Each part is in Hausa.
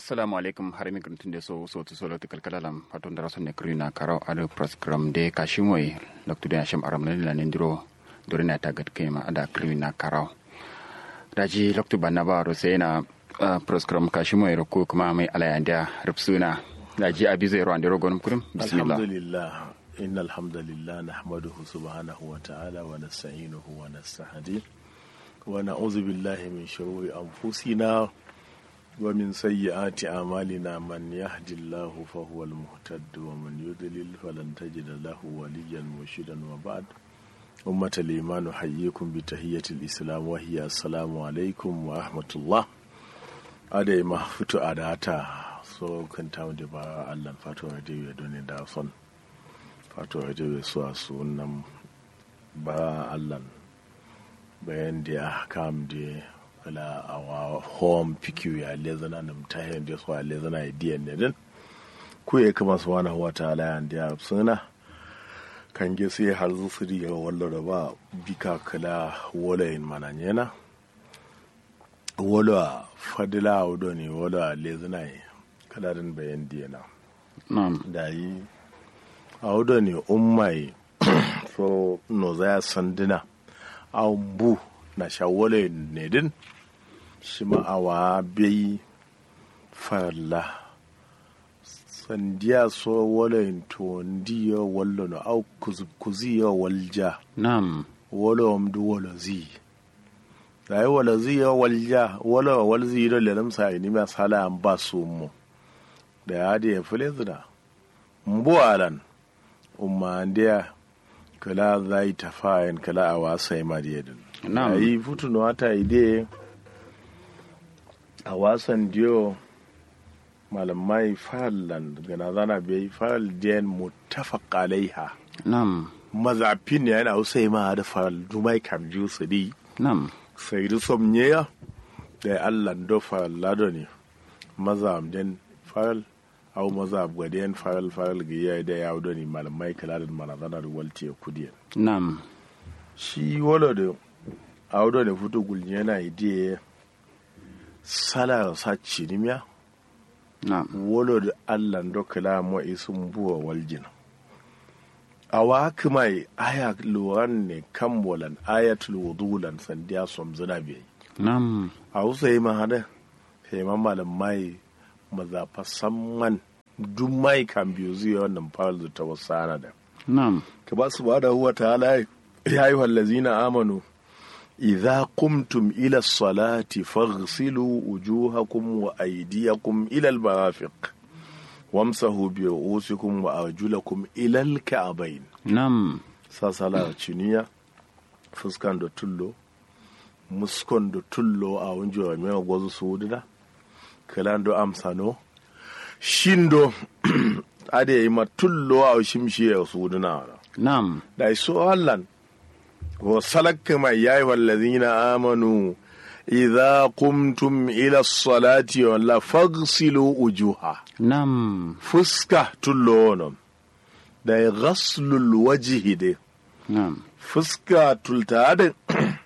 assalamu alaikum har mi gruntin de so so to solo to kalkalalam faton dara sonne krina karaw ado program de kashimoy loktu de asham aram la nendiro dorina tagat kema ada krina karaw daji loktu banna ba ro sai na program kashimoy ro ko kuma mai alayanda rubsuna daji abizo ro andiro gonum kurum bismillah alhamdulillah إن الحمد لله نحمده سبحانه وتعالى ونستعينه ونستهديه ونعوذ بالله من شرور أنفسنا ومن سيئات أعمالنا من يهد الله فهو المهتد ومن يضلل فلن تجد له وليا مرشدا وبعد أمة الإيمان أحييكم بتحية الإسلام وهي السلام عليكم ورحمة الله أدي ما فتو أداتا so kan tawo da ba Allah fatu da ya doni da son fatu da ya so a sunan ba Allah bayan da ya kam da wala awa home pikiu ya lezana na mtahe ndio so lezana idea ne din ku ya kama su wani wa ta'ala ya ndia suna kan ge sai har zu su riga wallo da ba bika kala wala in mananyena wala fadila wudo ne wala lezana yi kala din bayan diyana na'am da yi a wudo ne ummai so no za sandina a bu na shawole ne din shi ma'awa bai farla sandiya so wale to ndiya wallo no au kuziya walja na'am wala wamdu wala zi dai wala zi ya walja wala wal zi da lelam sa ni ma sala an ba su mu da ya da fule zina mbu alan umma ndiya kala zai tafayin kala a wasa ma diyadin Na'am. yi futuno wata ide a wasan diyo malamai fallan gana zana bai faral diyan mutafaq alaiha na'am mazafin ne yana usai ma da faral dumai kam ju su di na'am sai du somnyeya da allah do faral lado ne mazam den faral au mazab gadiyan faral faral giya da ya wudo ne malamai kala da manazana da walti ya kudiyan na'am shi wala da audo da fito gulni yana ide sala sa cinimiya na'am wala da allah do kala mo isun buwa waljina awa mai aya luwan ne kan walan ayatul wudulan sandiya som zina bai na'am a wasu yi mahada sai ma malam mai mazafa samman duk mai kan biyu zuwa wannan fawal da ta wasu ana da na'am ka ba su ba da huwa ta'ala ya yi wallazina amanu idza qumtum ila salati faghsilu wujuhakum wa aydiyakum ila al-marafiq wamsahu bi ru'usikum wa arjulakum ila al-ka'bayn na'am sasala ciniya fuskan da tullo muskon da tullo a wunjo mai gwazu su wudina kalan do amsano shindo ade yi ma tullo a shimshi ya su wudina na'am da iso hallan wa salakka mai yayi wallazina amanu idza qumtum ila salati walla faghsilu ujuha na'am fuska tullo wono da ghaslul wajhi de na'am fuska tulta da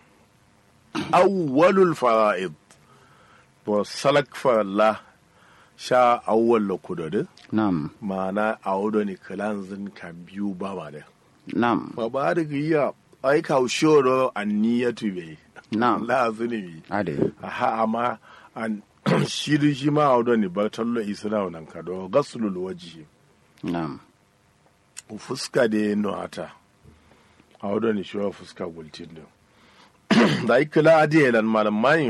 awwalul fara'id wa salak faralla sha awwal lokudade na'am ma'ana a wudo ne kalanzin kan biyu ba ma da na'am ba ba da giya ai ka shoro anniyatu be na'am la zunubi ade aha amma an shiri shi ma a wudo ne ba tallo isra nan ka do gaslul wajhi na'am fuska da no ata a wudo ne shi wa fuska gultin da da ai kala adiye lan malam mai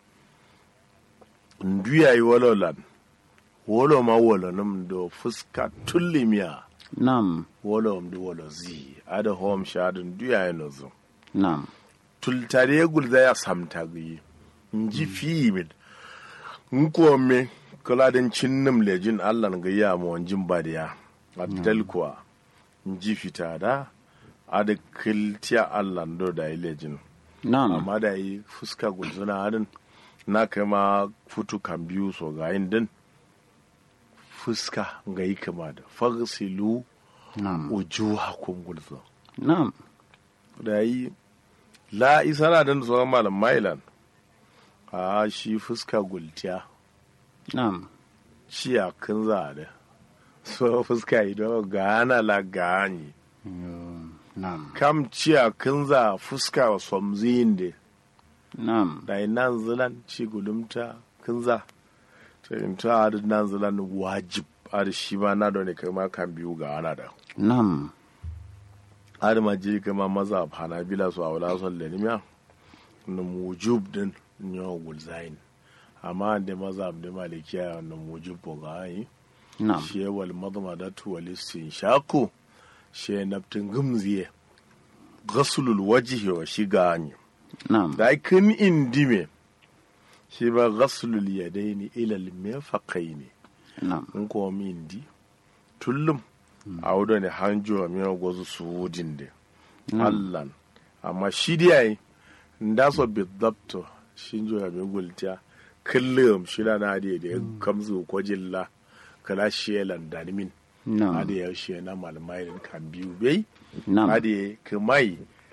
nduya yi wolo lan wolo ma wolo num do fuska tullimiya na'am wolo mdu wolo zi ada hom shadun duya ya nozo na'am tultare gulza ya samta gi nji fimin nko me kala den cinnum lejin Allah ga ya mo wanjin badiya addal kuwa nji fita da ada kiltiya Allah do da lejin na'am amma da yi fuska gulzuna hadin na kai ma futu kan biyu so ga yin din fuska ga yi kama da fagsilu na'am wujuhakum gulzo na'am da yi la isana dan tsohon malam mailan a shi fuska gultiya na'am ciya kin za da so fuska ido gana la gani Nam. kam ciya kin za fuska wa somzin de Nam. da nan zilan ci gulumta kin za to in ta adu nan zilan wajib adu shi ma na da ne kai ma kan biyu ga ana da Nam. adu ma ji kama maza hanabila su a wala son lenimiya na mujub din nyo gulzain amma da maza da malikiya na mujub ko ga yi Nam. shi wal madmadatu wal shaku shi naftin gumziye ghaslul wajhi wa shigani Nam. da kin indime shi ba ghaslul yadaini ila al mirfaqaini Nam. in ko mi indi tullum a wudo ne hanjo mi gozu suudin de allan amma shi dai nda so bidabto shinjo ya mi gultiya kullum shi da na da da kamzu ko jilla kala shelan danimin Nam. ade ya she na malmai kan biyu bai Nam. ade kamai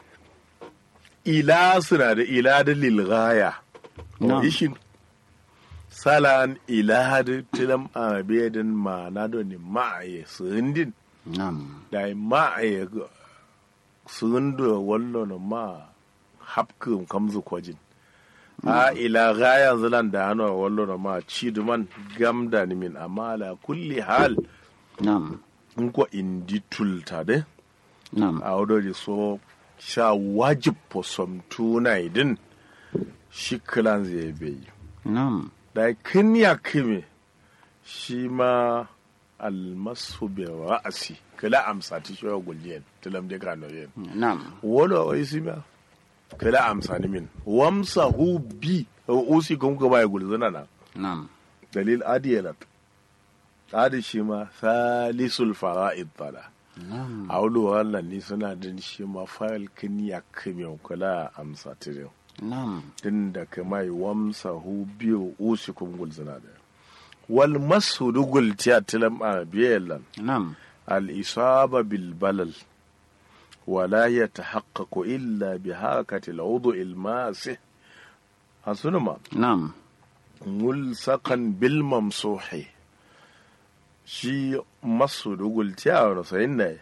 ila suna da ila da lilgaya Na'am. ishin salan ila da tilam abedin ma na do ni ma'aye sundin Nam. da ma'aye sundo wallo no ma hapkum kamzu kwajin a ila gaya zilan da hano wallo no ma ciduman gamda ni min amma ala kulli hal Nam. in ko indi tulta de Nam. a wadda so sha wajib po som tuna idin shi kilan zai bai Nam. da kin ya kime shi ma almasu bi ra'asi kila amsa ti shi gulliyan tilam de kano yen Nam. wala o isi ma kila amsa ni min wamsa hu bi o usi kum ko bai gulzuna na Nam. dalil adiyalat adi shi ma salisul fara'id tala Nam. a wani wannan ni suna din shi ma fayil kin ya kame kula amsa tirin Nam. din da kamai wamsa hu biyu usi kun gulzina da wal masu dugul tiya tilam a biyalan Nam. al isaba bil balal wala ya tahaqqaqu illa bi hakati al wudu al masih hasunuma Nam. mulsakan bil mamsuhi shi masu dugul tiya wa sayin da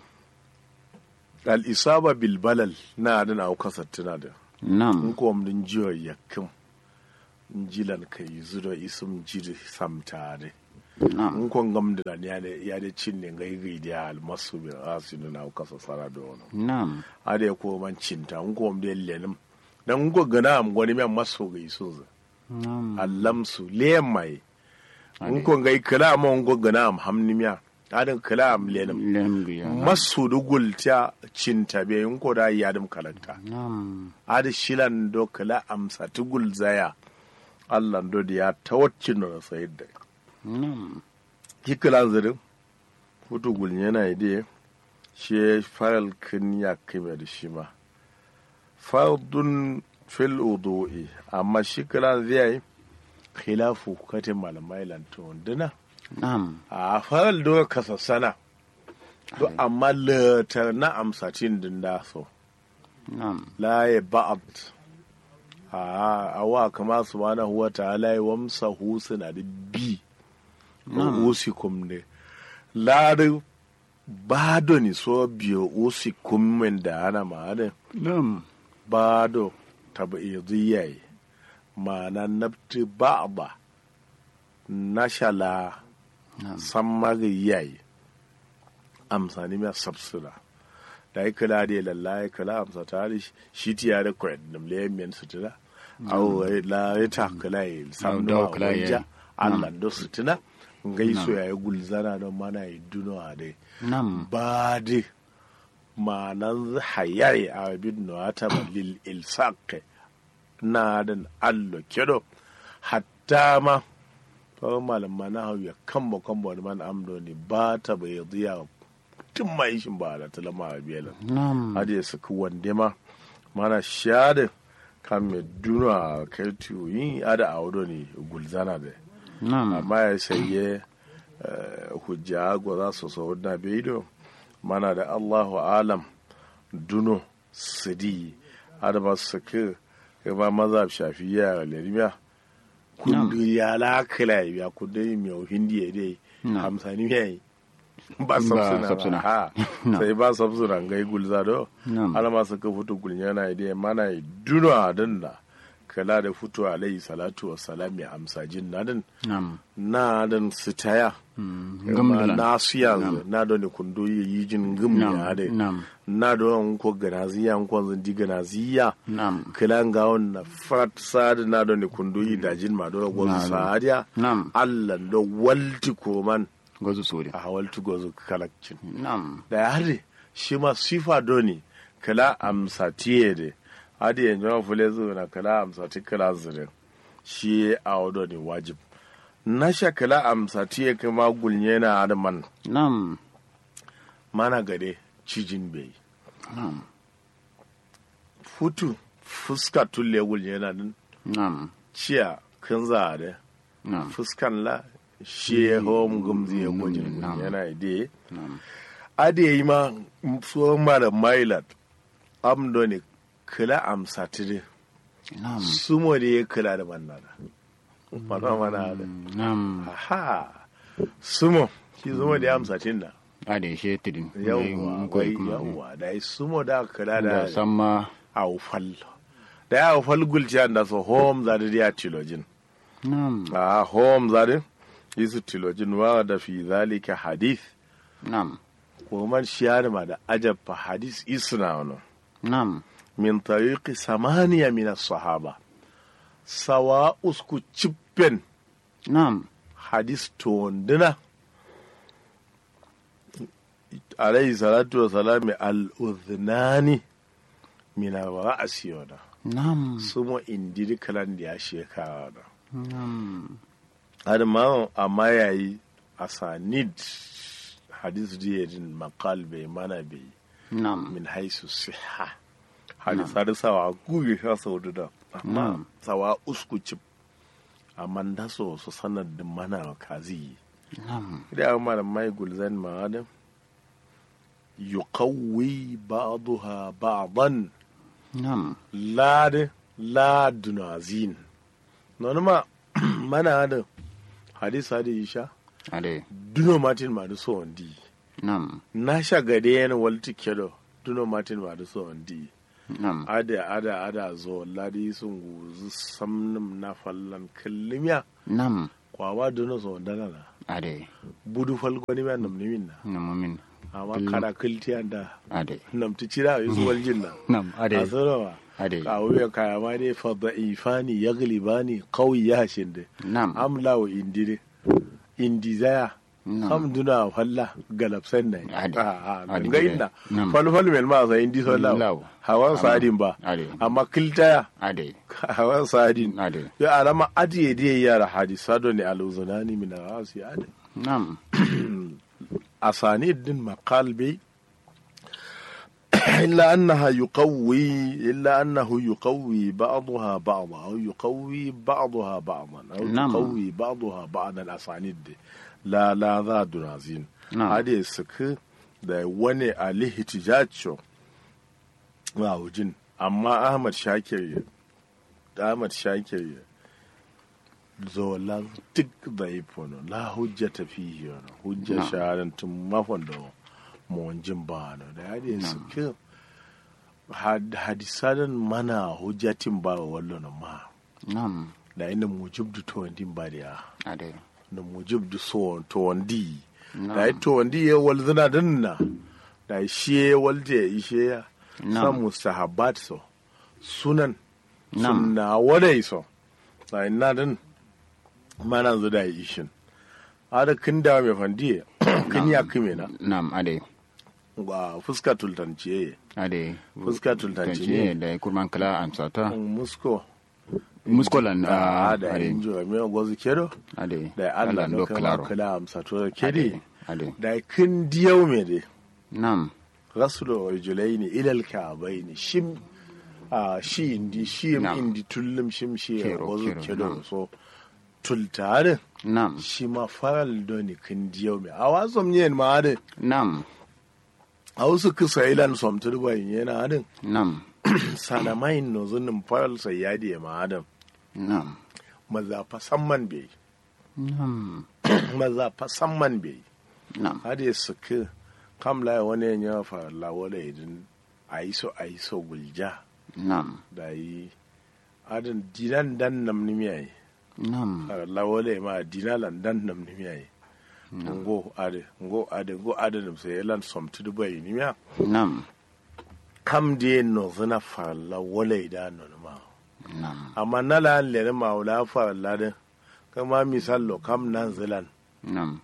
al isaba bil balal na da na kasa tuna da in Nam. ko mun jiyo yakin jilan kai zuro isum jiri samtare Nam. in ko ngam da ya da ya da cin ne gai gai da al masu bi asinu na kasa sara da wannan Nam. ade ko man cinta in ko mun da lenim dan in ko gana am gwani men maso gai so Nam. allamsu leyan mai in ko ngai kala ma ngo gana am hamnimiya adin kala am lenim Lem biya. masu dugul ta cinta be in ko da yadim kalanta Nam. adi shilan do kala amsa tugul zaya Allah do da ya tawaccin da sayid da Nam. hikilan zirin hutu gul yana ide shi faral kin ya kime da shi ma fardun fil udu'i amma shi kiran zai khilafu katin malamai lantun dina Nam. a faral do kasassana to amma latar na amsatin din da so Nam. la ya ba'ad a awa kama subhanahu wa ta'ala ya wamsa hu suna da bi usikum ne la da bado ni so biyo usikum men da ana ma'ana Nam. bado tabi'idiyai ma'ana nabti ba'da nashala Nam. sammari yayi amsani mai sabsura da ya kula da lalla ya kula amsa ta da shi ti ya da kwayar da mlayen miyan sutura au la ya ta kula ya samu da da kula ya- wanja allah da sutura gaiso ya yi gulzana don mana ya duno a dai Nam. ba de ma'anan hayai a abin na ta lil ilsaq na dan allo kedo hatta ma fa malaman na hau ya kamba kamba wani man amdo ne ba ta bai ziya tun ma yi shin ba da talama a biyar Nam. hadi ya saki wande ma mana shade kan me duno a kai tuyi ada a wado ne gulzana da Nam. amma ya saye eh, hujja go za su so na bidiyo mana da allahu alam duno sidi adama su ke ba maza shafiya lerimiya kundu ya la kala ya kundu mi o hindi ya dai Na'am. hamsani yayi ba Ba sabsuna sabsuna. ba ha Na'am. sai ba sabsuna ngai gulza do Na'am. ala ma suka fito gulnyana dai mana duna dinna kala da fito alayhi salatu wa salam ya amsa jin nadin Nam. na dan sitaya Gamdalan. na su yanzu na da ne kundo yi yi jin gum Nam. ya de Nam. na da wani ko ganaziya ko zan di ganaziya Nam. kila ga na fat sad na da ne kundo yi da jin ma dole gozu Nam. sadiya Nam. Allah da walti ko man Gozu sori. a walti gozu kalakcin Nam. da ya hade shi ma sifa doni kala amsa tiye de hadi yanzu ma fule zuwa na kala amsa ti kala zirin shi a wado ne wajib na sha kala amsa tiye kuma gulnye na adaman Nam. mana gade cijin bai Nam. futu fuska tulle gulnye na din Nam. ciya kan za da Nam. fuskan la shi ya hom gumzi ya gulnye Nam. yana ide Nam. ade yi ma tsohon mara mailat amdo ne kala amsa tire Nam. sumo da ya kula da mannana mana mana da Nam. aha sumo shi sumo da ya amsa tinna Ade she tidin. yawwa wai yawwa da ya sumo da aka kula Da da samma. aufal da ya aufal gulciya da so home za da ya tilojin Nam. a home za da yisu tilojin wa da fi zalika hadith Nam. ko man shiyar ma da ajabba hadith isna wani Nam. min tariqi samaniya min as-sahaba sawa usku cippen Nam. hadis to wanduna alayhi salatu wa salami al-udhnani min ra'asi wana Nam. sumo indiri kalan da ya shekara wana Nam. har ma amma yayi asanid hadis diyadin maqal bai mana bai Nam. min haisu siha hadis har sawa guge sha sau da amma Na'am. sawa usku cip amma da so su sanar da mana kazi Nam. da amma da mai gulzan ma adam yuqawwi ba'daha ba'dan Nam. lad ladunazin non ma mana da hadis hadi isha Ade. duno martin ma da so wandi Nam. na sha gade yana walti kedo duno martin ma da so wandi Nam. ada ada ada zo ladi sun guzu samnum na fallan kallimiya Nam. kwawa duno so wandana na Ade. budu falgoni ma nam nimin na Namumin. amma Bil- kara kiltiyan da Ade. nam ti cira yi su waljin na Nam. a Ade. sanawa Ade. kawuya kaya ma ne fadda ifani ya galibani kawai ya hashin da Nam. amla wa indire indi zaya Nam. kam duna falla galapsan na Ade. Ade. ga inda Nam. falfal mel ma sa indi sallah Law. hawan Amma- sadin ba Ade. amma kiltaya Ade. hawan sadin Ade. ya alama adiye diye yara hadisa do ne aluzunani min rasi ade Nam. asani din maqal bi إلا أنها يقوي إلا أنه يقوي بعضها بعضا أو يقوي بعضها بعضا أو نعم. يقوي بعضها بعض الأسانيد لا لا ذا دنازين نعم. هذه السك da wani alihtijaj wa wujin amma Ahmad Shakir ya Ahmad Shakir ya zolan duk da ifono la hujja ta fihi wani hujja Na'am. shahadan tun mafon da mawajin ba no da hadi suke hadisadan mana hujjatin ba wa wallo na ma Nam. da ina mujib da to wandin ba da ya Ade. da mujib da so to wandi Na'am. da ya to wandi ya walzina din na da shi ya walje ya ishe ya Na'am. san mustahabbat so sunan Na'am. sunna wadai so da ina din mana zu da ya ishin ada kin da mai fandiye kin ya kime na Nam. Ade. ga fuska tultanciye Ade. fuska tultanci ne da kurman kala amsata. musko Muskolan. a ah, da Ade. injo me gozu kedo Ade. da Allah do no kama claro. kala amsa to kedi Ade. da kin diyau me de Nam. rasulu rajulaini ila alka'baini shim a shi indi shi Na'am. indi tullum shim shi Kero, gozu kero, kedo na'am. so tultare Nam. shi ma faral doni kin diyau me a wasom yen ma de Nam. a wasu kisa ilan somtur bayin yana adin Nam. sanamain no zunin faral sai yadi ma adam Nam. maza fa samman bai nam maza fa samman bai nam hade suka kam la wani ya fa la wala idin aiso aiso gulja nam da yi adin dinan dan nam ni miyai nam la wala ma dinalan dan nam ni miyai ngo ade ngo ade ngo ade nim sai lan somtu du bai ni miya nam kam de no zana fa la wala idan no ma nam amma na la le ma wala fa la de kama misallo kam nan zilan nam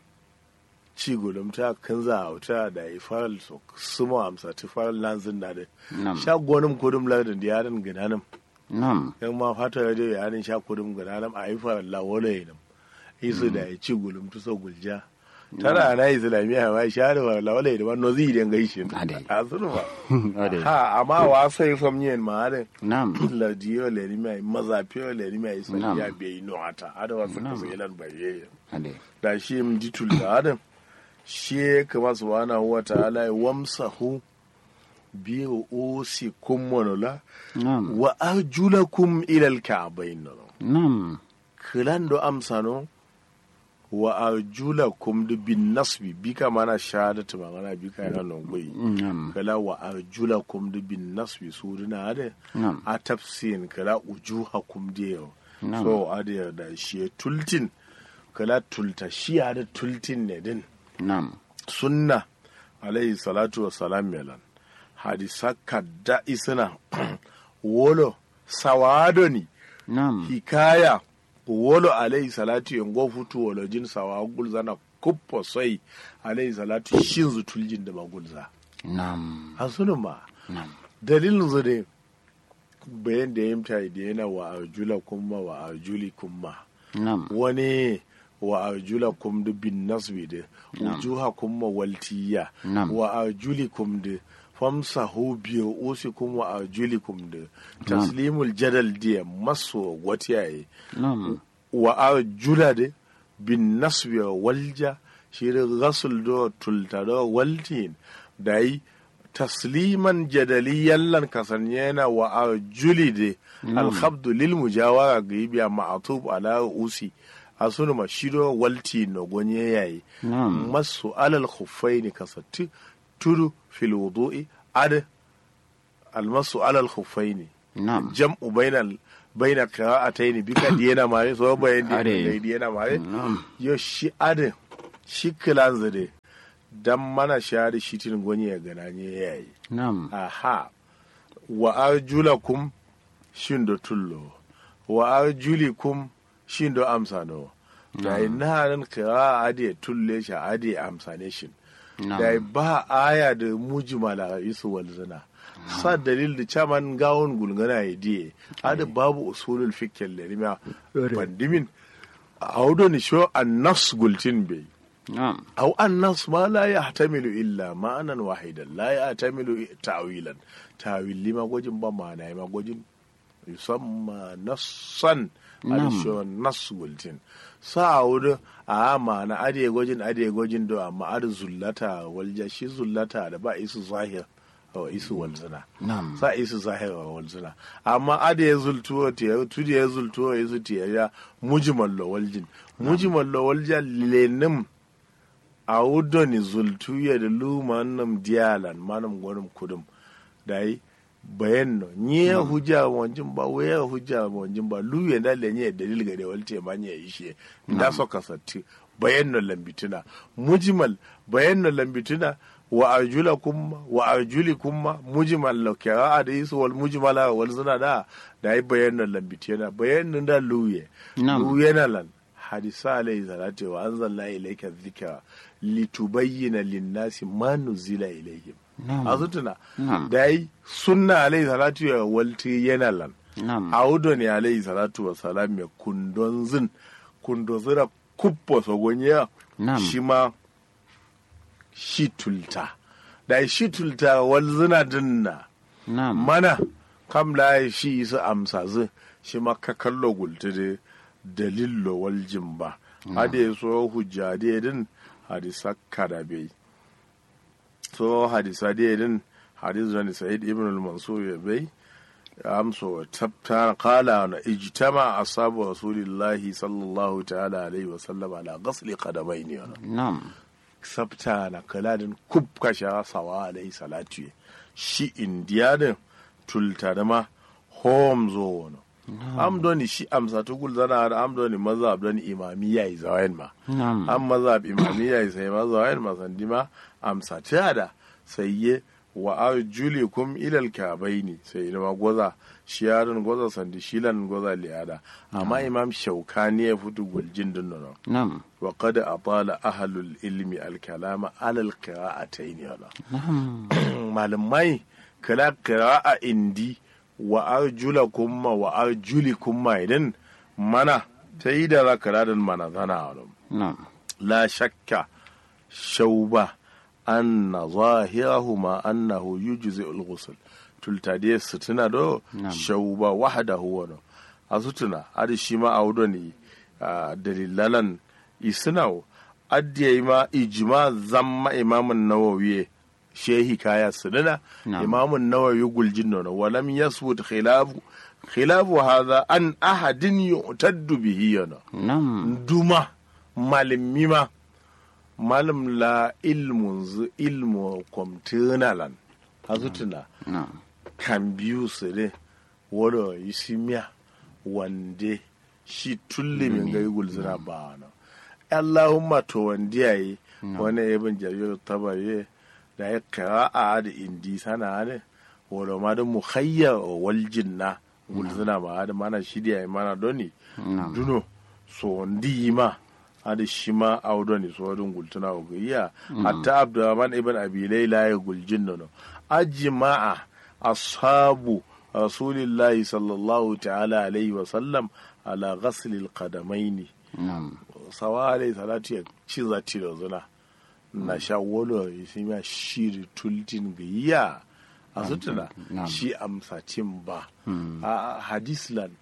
ci gudum ta kan za a wuta da yi faral so sumo amsa ti faral lanzin da de nam sha gonum kudum lardin da yaran gidanam nam yan ma fata da dai yaran sha kudum gidanam a yi faral la wala yinam isu da yi ci gudum tu so gulja tara na islamiyya ma sha da faral la wala yinam no zi den gaishin Ade. a sunu ba ade ha amma wa sai fam yin ma de nam la diyo le ni mai maza piyo le ni mai sai Nam. ya be no ata ada wa suka Nam. sai lan baye ade da shi m ditul da adam shi kama subhanahu wa ta'ala ya wamsahu bi usikum monola nam wa arjulakum ila alka'bayn nam kilan do amsano wa arjulakum du bin nasbi bi ka mana shahadatu magana bi ka yana nongoi nam kala wa arjulakum du bin nasbi suruna ade nam a tafsirin kala ujuhakum diyo Nam. so ade da shi tultin kala tulta shi da tultin ne din nam sunna alayhi salatu wa salam melan hadisa kadda isina wolo sawadoni nam hikaya wolo alayhi salatu yango futu wolo jin sawa gulzana kuppo sai alayhi salatu shin zutuljin da magulza nam hasunu ma nam dalilin zu ne bayan da ya yimta da yana wa arjula kuma wa arjuli kuma nam wani wa arjulakum da bin nasbi da wujuhakum ma waltiya Nam. wa arjulikum da famsahu biyu usikum wa arjulikum da taslimul jadal da maso watiyaye nam wa arjula da bin nasbi wa walja shi da rasul da tulta da waltin da yi tasliman jadaliyan lan kasanyena wa arjuli da alhabdu lil mujawara ga biya ma'atub ala usi a sunu ma shido walti no gonye yayi nam masu alal khuffaini kasatti tudu fil wudu'i ad almasu alal khuffaini nam jam'u bainal baina qira'atayn bika diyana mare so bayan Ade. di diyana mare nam yo shi ade shi kilan zade dan mana shari shitin gonye ya gananye yayi nam aha wa arjulakum shindo tullo wa arjulikum shindo amsano da ina nan kira ade tulle shi ade amsane shin da nam ba aya da mujmala isu walzana sa dalil da chaman gawon gulgana ya diye ade babu usulul fikr lerima pandimin audo ni sho annas gultin bai nam أو النص ما لا يحتمل إلا معنى واحدا لا يحتمل تأويلا تأويل لما وجن بمعنى ما وجن يسمى نصا نعم. هذا شو نص قلتين ساعود a ma'ana ade gwajin ade gwajin do amma ade zullata walja shi zullata da ba isu zahir wa isu walzina nam sa isu zahir wa walzina amma ade ya zultuwo te ya tudi ya zultuwo isu te ya mujmal lo waljin mujmal lo walja lenim a wudoni zultu ya da luma nam diyalan manam gwanim kudum dai bayan no nye hujja wanjin ba waya hujja wanjin ba lu ya da lenye dalil ga da walte ma nye ishe da so kasatti bayan no lambituna mujmal bayan no lambituna wa arjula kumma wa arjuli kumma mujmal lo kira da isu wal mujmala wal zina da dai bayan no lambituna bayan no da luye Nam. luye na lan hadisa alayhi salatu wa anzalna ilayka dhikra litubayyana lin-nasi ma nuzila ilayhim Nam. a sutuna Nam. da yi sunna alayhi salatu ya walti yana lan nam a wudo ne alayhi salatu wa salam ya kundon zin kundo zira kuppo sogonya Nam. shi ma shi tulta da yi shi tulta wal zina dinna nam mana kam la shi su amsa zin shi ma ka kallo gulti da dalillo wal jimba hade so hujja de din hadisa kada bai so hadisa de din hadis da sa'id ibn al-mansur ya bai amso tabta qala na ijtama ashabu rasulillahi sallallahu ta'ala alaihi wa sallam ala ghasli qadamaini nam sabta na kaladin kub kasha sawa alaihi salatu shi indiyanin tultarma hom zo wono amdoni shi amsa tugul zana da amdoni mazhab don imamiyya yi zawayin ma nam an mazhab imamiyya yi sai ma zawayin ma sandi ma amsa ta da sai ye wa arjulikum ilal kabaini sai ma goza shiyarin goza sandi shilan goza liyada amma imam shaukani ya fito guljin dinnono nam wa qad atala ahlul ilmi al kalama alal qira'atayn yana nam malamai kala qira'a indi wa arjulakum wa arjulikum idan mana ta yi da za ka mana zana wani nam la shakka shauba anna zahirahuma annahu yujzi al-ghusl tultadiye sutuna do Na'am. shauba wahdahu wa a sutuna adi shi ma audo ne ah, dalilalan isnaw addiye ma ijma zamma imamun nawawi shehi kaya suduna Na'am. imamun nawawi guljin nono walam yasbut khilafu khilafu hadha an ahadin yu'taddu bihi yana nam duma malami ma malam la ilmun zu ilmu kwamtinalan hazutuna nam kan biyu su ne wado isimiya wande shi tulle min gai gulzina ba na allahumma to wande yayi wani ibn jarir tabari da ya qira'a da indi sana ne wado ma da mukhayya wal jinna gulzina ba da mana shidiya mana doni nam duno so ndi ma ada shima awdoni so wadun gultuna o iya hatta abdurrahman ibn abi layla ya guljin nono ajma'a ashabu rasulillahi sallallahu ta'ala alaihi wa sallam ala ghasli alqadamaini nam sawa alaihi salatu ya ci zati da zuna na sha wolo isima shiri tultin giya a sutuna Na'am. shi amsacin ba a hadislan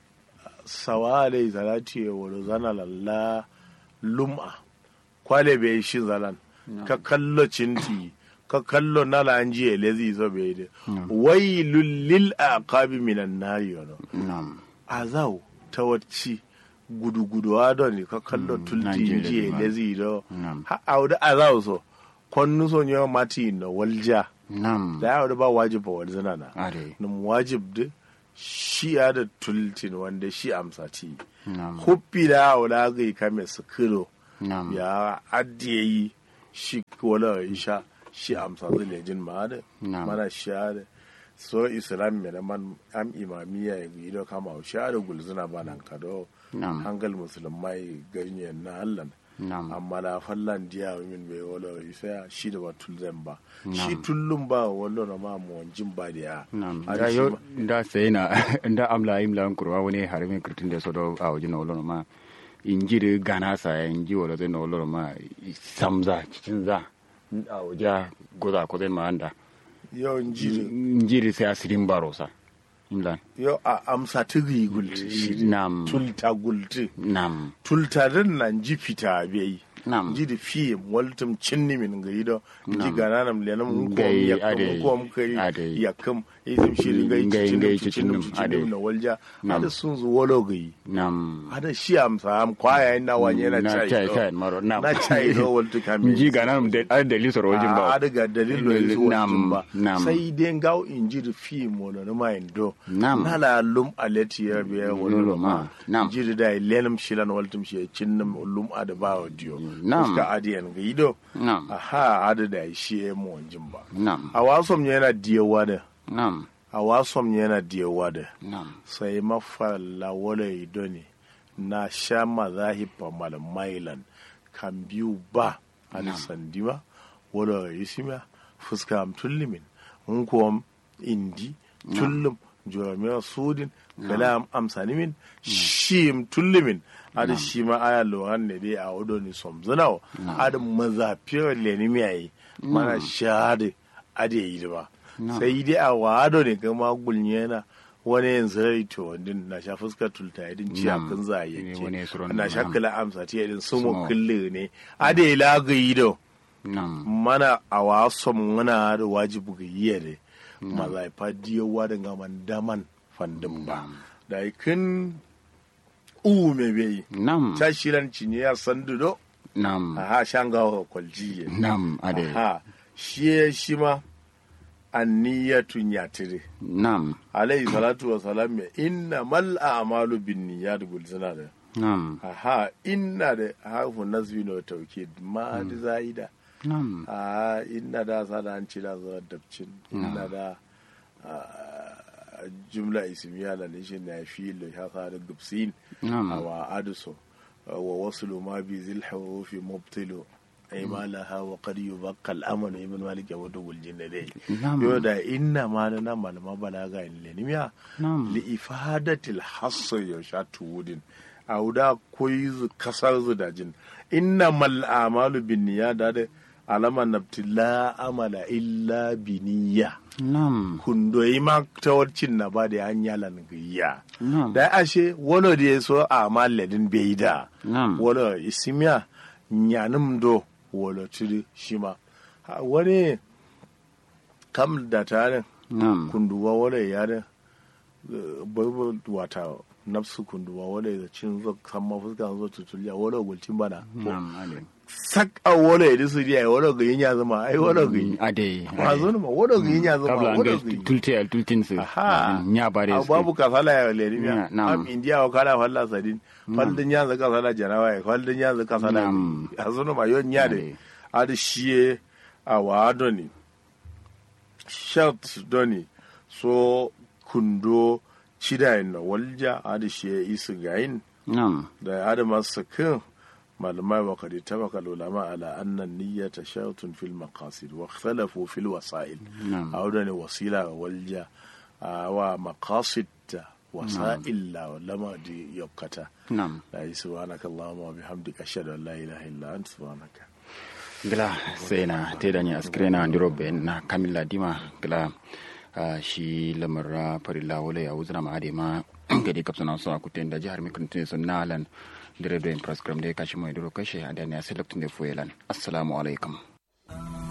sawa alaihi salatu ya wolo zana lalla lum'a kwale bai shi zalan ka kallo cinti ka kallo nala an jiye lezi zo bai da wailul lil aqabi minan nari yono nam azau ta wacce gudu-gudu adon ka kallo tulti Nigeria jiye ma. lezi do Nam. ha auda azau so konnu so nyo mati no walja nam da auda ba wajib ba walzana na are num wajib de shi ya da tultin wanda shi amsa ti nam huppi da auda ga kame su kiro nam ya addiye yi shi wala isha shi amsa zai jin ma da Na'am. mana sha da so islam mai man am imamiya ya gido kama sha da gulzuna ba nan kado Na'am. hangal musulmai ganye na hallan nam amma da fallan diya min bai wala isa shi da ba tulzan ba Na'am. shi tullun ba wala na ma mu wanjin ba da ya nam Har da shi yo ma- da sai na da amla imla kurwa wani harimi kritin da sodo a wajen wolo ma injiri gana sa ya inji wolo zai na wolo ma samza cikin za a waje goza ko zai ma anda yau jiri injiri sai asirin baro sa imla yau a amsa tigi gulti shi nam tulta gulti nam tultarin nan ji fita bai nam ji da fiye waltum cinni min ga yido ji Nam. gana nam lenam ko Gai, ya kam ade, ko am kai ade. ya kam isim shi gai Gai, cicinum gai, cicinum cicinum, cicinum ade. na walja Nam. ada sun zu wolo gai nam ada shi amsa am kwaya ina wanye na na chai chai do. chai maro nam na chai do waltu kame inji gana da ada dalil soro wajen ba ada ga dalilo yanzu Nam, waltu ba nam. sai dai gaw inji da fi mo na ma indo Nam. na la lum aleti ya biya Lolo wallo ma, ma nam. inji da lenam shilan waltum shi cinnam lum ada ba dio Nam. fuska adiyan ga yido nam aha ada da shi ya mu wanjin ba nam a wasom yana diyawa da nam a wasom yana diyawa da nam sai mafalla wala ido ne na sha mazahifa malamailan kan biyu ba a sandima wala isima fuska am tullimin in kuwa indi tullum juramiya sudin kalam amsanimin shim tullimin ada shi ma aya lohan ne dai a wado ni somzinawa ada mazafiyar lenimiyayi mana shahada ada yi ba sai dai a wado ne kama gulnyena wani yanzu rai to wandin na sha fuskar tulta idin ciya Nam. kun za a Ne, wani suron yanke na nam. sha kala amsa ta idin su Sumo. mu kulle ne a da yi lagayi da nam mana a wasan muna da wajibu ga yi ne mazaifa diyawa da gaman daman fandin ba da kin u me bai nam ta shiran ciniya sandu do nam aha shanga kwaljiye nam ade aha shi shi ma anniyatun yatire nam alayhi salatu wa salam ya inna mal a'malu bin niyyat gulzina da nam aha inna da harfu nasbi no tawkid ma da zaida nam a inna da sada an cira zuwa dabcin inna da ah, jumla ismiya da nishin na fi lo ya sa da gubsin nam wa aduso wa waslu ma bi zil hurufi mubtilu ay ma laha wa qad yubaqqa al amanu ibn malik ya wadu gul jinna dai nam yo da inna ma na nan malama balaga in lenimiya nam li ifadatil hasso ya sha tuwudin a wuda koyi zu kasar zu da jin inna mal amalu bin niyya da da alama nabti la amala illa biniya nam kundoyi ma tawarcin na ba da an yalan gayya nam da ashe wolo da ya so a maladin bai da nam wolo isimiya nyanim do wolo tiri shima Ha, wani kam da tare nam kunduwa wala yare babu wata nafsu kunduwa wala da cin zo kan mafuska zo tutuliya wala gulcin bana nam ade sak a wala ya disu riya wala ga yin ya zama ai wala ga yin ade ma zo ma wala ga yin ya zama kabla an wala ga ga yin tulte al tultin su Aha. nya bare a su babu kasala ya leri Ya, miya na'am. am indiya wa kala falla sadin faldin ya zaka sala jarawa ya faldin ya zaka sala Na'am. a zo ma yon ya de Ade. adi shiye a wa doni shart doni so kundo cidayin na walja adi shiye isu gayin nam da adama sakin malamai wa kadi tabaka ulama ala annan niyyata shartun fil maqasid wa ikhtalafu fil wasail nam a wadda ne wasila walja a wa maqasid da wasa'il la lama di yokkata nam la yi subhanaka allahumma wa bihamdika ashhadu an la ilaha illa anta subhanaka gila sai na te da ni askire na ndiro be na kamilla dima gila ah, shi lamar farilla wala ya wuzna ma ade ma gadi kapsana so akuten da jihar mikun tun sun nalan dire do in program de kashi mo diro kashe adani a selectin de fuelan assalamu alaikum